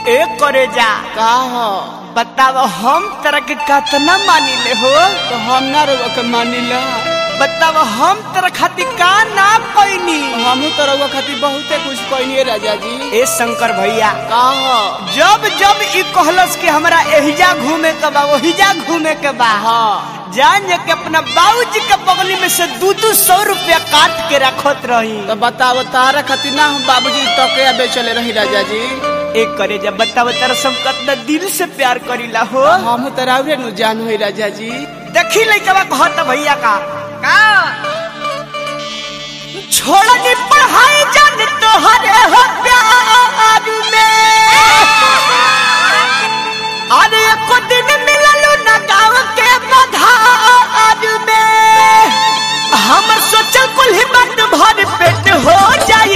ए करे जा का हो बताव हम तरह के कतना मानी ले हो तो हम ना रउआ के मानिला बताव हम तरह खातिर का ना पैनी हमू तो रउआ खातिर बहुते कुछ कइनी राजा जी ए शंकर भैया का हो जब जब ई कहलस कि हमरा एहिजा घूमे के बा ओहिजा घूमे के बा हाँ जान जे के अपना बाबूजी के बगली में से दू दू सौ रुपया काट के रखत रही तो बताओ तारा खातिर ना हम बाबूजी तके बेचले रही राजा जी एक करे जब बताव तेरा सब कतना दिल से प्यार करीला हो हम तो राउरे नु जान होई राजा जी देखी लइकवा कहत भैया का का छोड़नी पढ़ाई जान तोहरे हो प्यार में अरे एको दिन मिललू ना गाँव के बधार में हमर सोचल कुल हिम्मत भर पेट हो जाई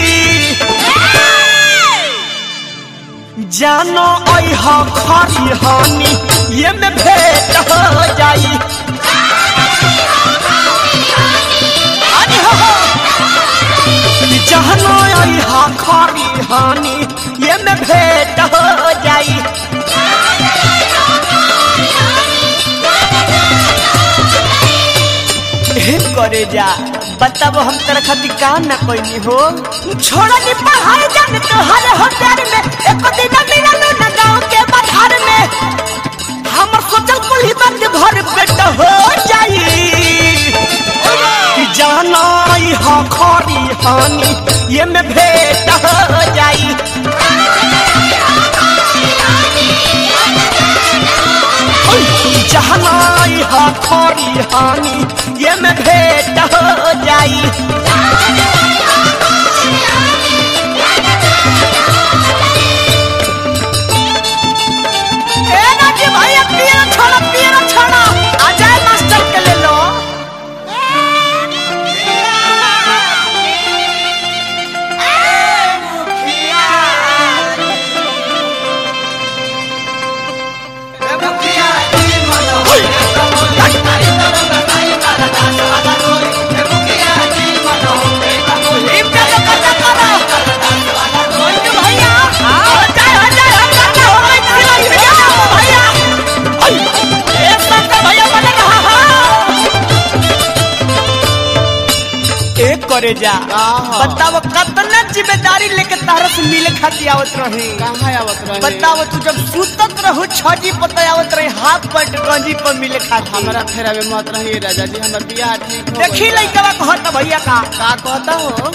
जानो ऐह खरी हानि ये में भेंट हो जाई अरे हो हो। जानो ऐह खरी हानि ये में भेंट हो जाई हे करे जा बताबो हम तेरा खातिर का ना कोई हो छोड़ा नी पढ़ाई जान तोहर हो प्यार में एक दिन मिललू ना गाँव के बाजार में हमर सोचल कुली बंद भर पेट हो जाई कि जाना ई हा खरी हानि ये में भेंट हो जाई जहना ई हा खरी हानि ये में भेंट हो जाई ए राजी भैया पियरो छोड़ो पियरो छोड़ो आ जाए मास्टर के ले लो लीप का तो कटा करो मंजू भैया आ जाए आ जाए हम करना हो गई तेरी भैया भैया एक साथ का भैया बना रहा हा एक करे जा का हो? बताओ कतना जिम्मेदारी लेके तारा से मिले खातिर आवत रही कहाँ आवत रहे बताओ तू जब सुतत रहू छजी पता आवत रही हाथ पट गंजी पर मिले खातिर हमारा फेरा में मत रही राजा जी हमर बियाह ठीक हो देखी गइल। लइकवा कहत भैया का का कहता हो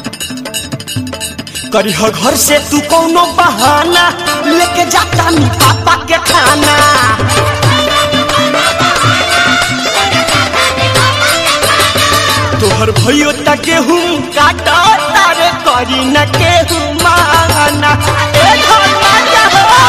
करीह घर से तू कौनो बहाना लेके जाता नी पापा के खाना तोहर भैयो त गेहूं काटा तारे करी न केहू माना ए धर्मा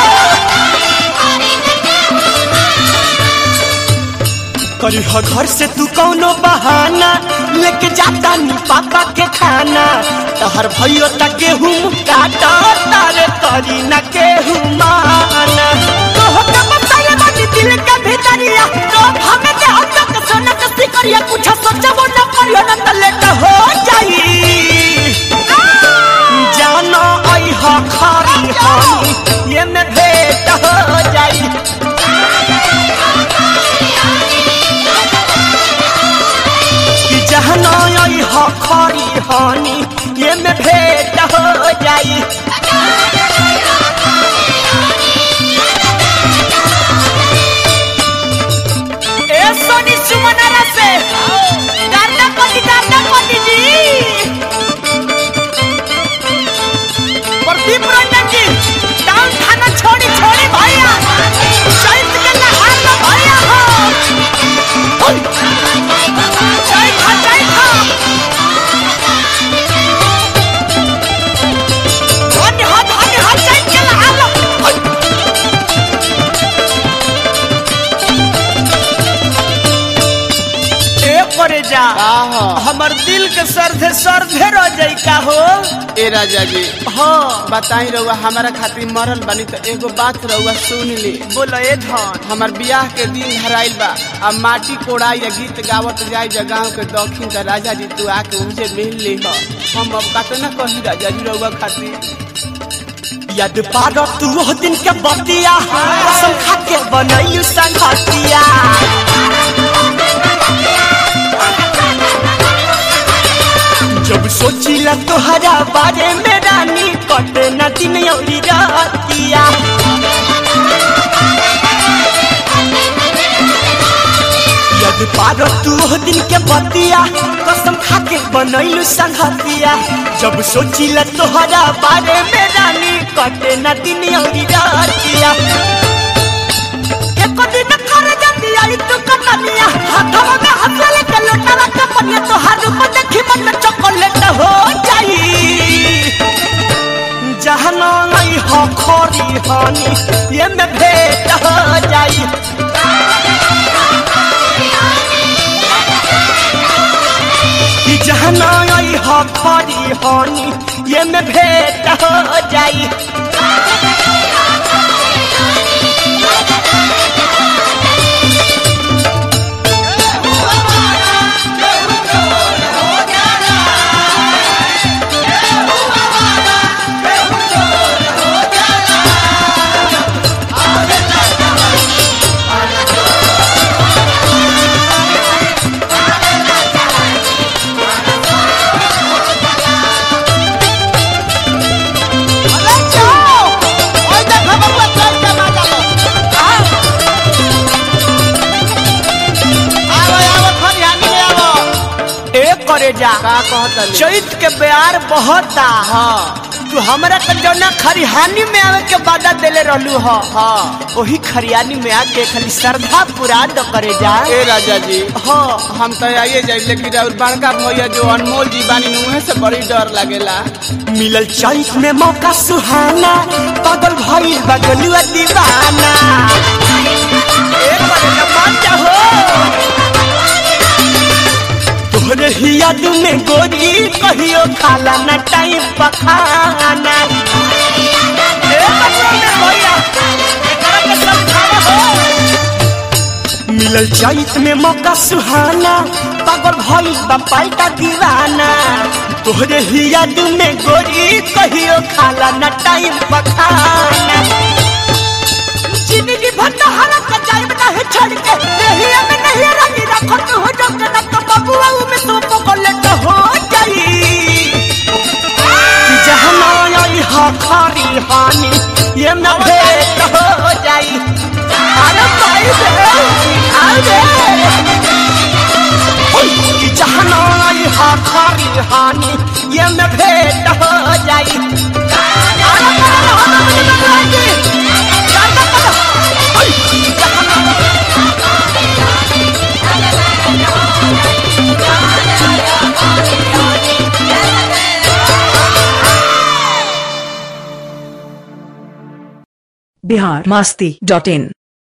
करीह घर से तू कौनो बहाना लेके जाता नी पापा के खाना तहर भैयो त गेहूं काटा तारे करी न केहू माना तोह के बताया बानी दिल के भीतरिया तो हमें के हम तक सोना के सिकरिया कुछ सोचबो न करियो न त लेट हो जाई जानो आई हा खारी हानी ये में भेंट हो जाई कि जहना आई हा खारी हानि ये में भेंट हो जाई ए सोनी सुमनारा से करना पति करना पति जी प्रदीप रंजन जी टाउन थाना छोड़ी छोड़ी भैया चैत के नहार लो भैया हो चैत हा चैत हा धन्य हो धन्य हो चैत के नहार लो ए करे जा का हो हमर दिल के सरधे सरधे रह जाई का हो ए राजा जी हाँ बताई रउआ हमारा खातिर मरल बानी तो एगो बात रउआ सुन ली बोलो ए धन हमार बियाह के दिन धराइल बा अब माटी कोड़ाई या गीत गावत जाई जा गाँव के दक्षिण का राजा जी तू आके मुझे मिल ली हो हम अब कतना कही राजा जी रउआ खातिर याद पारो तू वो दिन के बतिया कसम खा के बनैलू संगतिया जब सोचिला तोहरा बारे में रानी कटे न दिन औरी रातिया याद पारो तू वो दिन के बतिया कसम खा के बनैलू संगतिया जब सोचिला तोहरा बारे में रानी कटे न दिन औरी रातिया एको दिन कर जाती आई तू कतनिया हाथवा में हाथ लेके लोटावा के पनिया तो हर रूप देखी मन में चॉकलेट हो जाई जहना नहीं हो खोरी हानी ये में भेंट हो जाई कि जहना नहीं हो खोरी हानी ये में भेंट हो जाई अरे जाओ ओए देखो बबुआ चल के माजा लो आओ आओ खरियानी में आओ ए करे जा का कहतली चैत के प्यार बहता हाँ तू हमरा के जौना खरिहानी में आवे के वादा देले रहलू ह हाँ वही खरियानी में आके खाली श्रद्धा पूरा द करे जा ए राजा जी हाँ हम तो आइए जाए लेकिन और बड़का भैया जो अनमोल जी बानी उहे से बड़ी डर लगेला मिलल चैत में मौका सुहाना पागल भइल बगलुआ दीवाना ए करे जा मान जा हो तोहरे ही याद में गोरी कहियो खाला न टाइम पखाना ए बबुआ में भैया एकरा के समझावा हो मिलल चैत में मौका सुहाना पागल भइल बा पाल्टा दीवाना तोहरे ही याद में गोरी कहियो खाला न टाइम पखाना जिंदगी भर नहरा के जाइब नहीं छोड़ के नहीं अब नहीं रंगी रखो तू हो जो के न तो बबुआ में तू पकड़ हो जाई कि जहना आई हा खारी हानी ये न भेंट हो जाई अरे भाई बे अरे कि जहना आई हा खारी हानी ये न भेंट हो जाई अरे करो हम मुझे बदलाएंगे जाना करो ओए, जहना बिहार मास्ती डॉट इन